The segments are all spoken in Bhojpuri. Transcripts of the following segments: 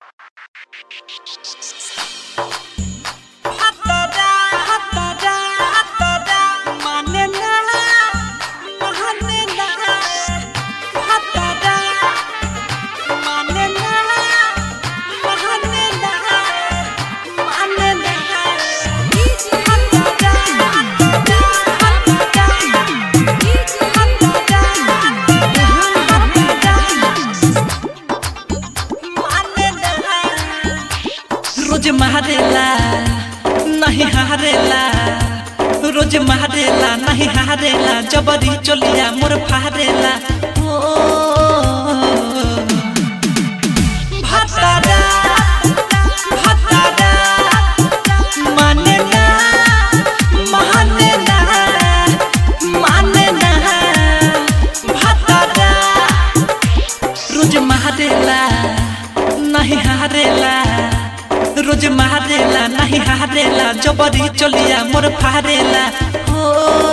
रोज मारेला नहीं हारेला रोज मारेला नहीं हारेला जबरी चलिया मोर फारेला ओ भातारा भातारा माने ना माने ना माने ना भातारा रोज मारेला नहीं हारेला रोज मारेला नहीं हारेला जबरी चलिया मोर फारेला ओ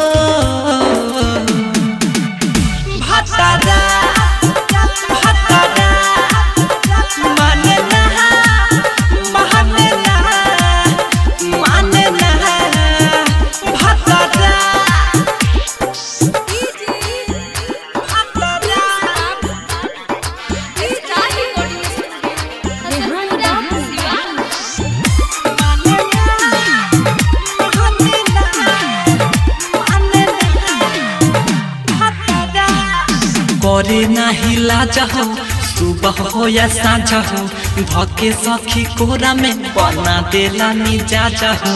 भातारा भातारा माने ना माने ना माने ना भातारा भातारा करे नाही लाज हो सुबह हो या साँझ हो धके सखी कोरा में बना देला मिजाज हो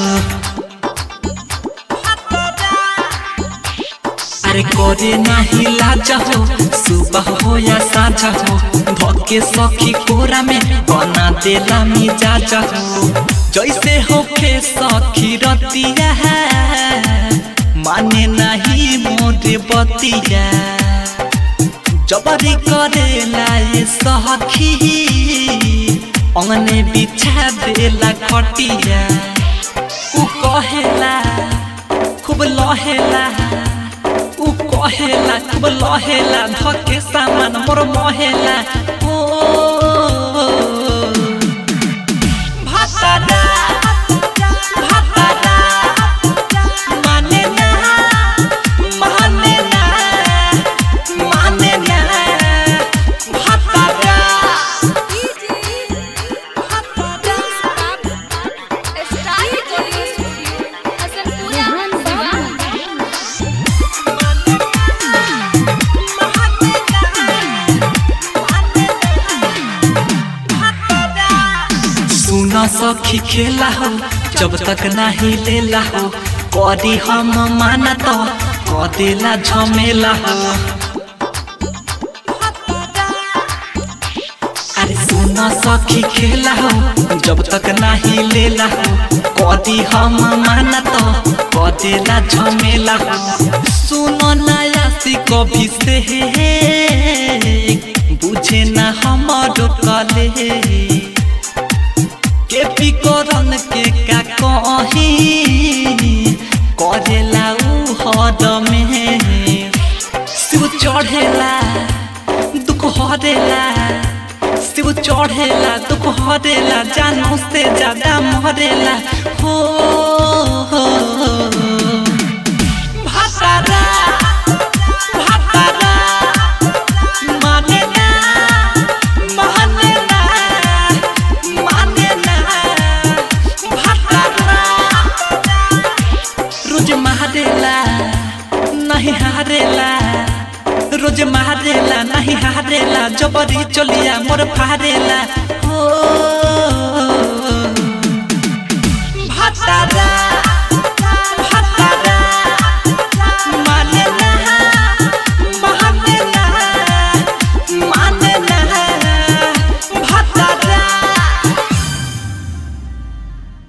अरे करे नाही लाज हो सुबह हो या साँझ हो धके सखी कोरा में बना देला मिजाज हो जैसे होखे सखी रतिया माने नहीं मोरे बतिया जबरी करेला ये सखी अंगने बिछा देला खटिया उ कहेला खूब लहेला उ कहेला खूब लहेला धके सामान मोर महेला ओ भातारा भातारा माने ना माने ना माने ना भातारा सुना सखी खेला हो जब तक नहीं लेला हो करी हम माना तो कदेला झमेला हो अरे सुना सखी खेला हो जब तक नहीं लेला हो कदी हम माना तो कदेला झमेला हो सुनो नया सी कभी से बुझे ना हमारो कले के पिकरन के का कही करेला उ हद में शिव चढ़ेला दुख हरेला शिव चढ़ेला दुख हरेला जानो से ज्यादा मरेला हो भातारा भातारा माने ना माने ना माने ना भातारा रोज मारेला नहीं हारेला रोज मारेला नहीं हारेला जबरी चलिया मोर फारेला ओ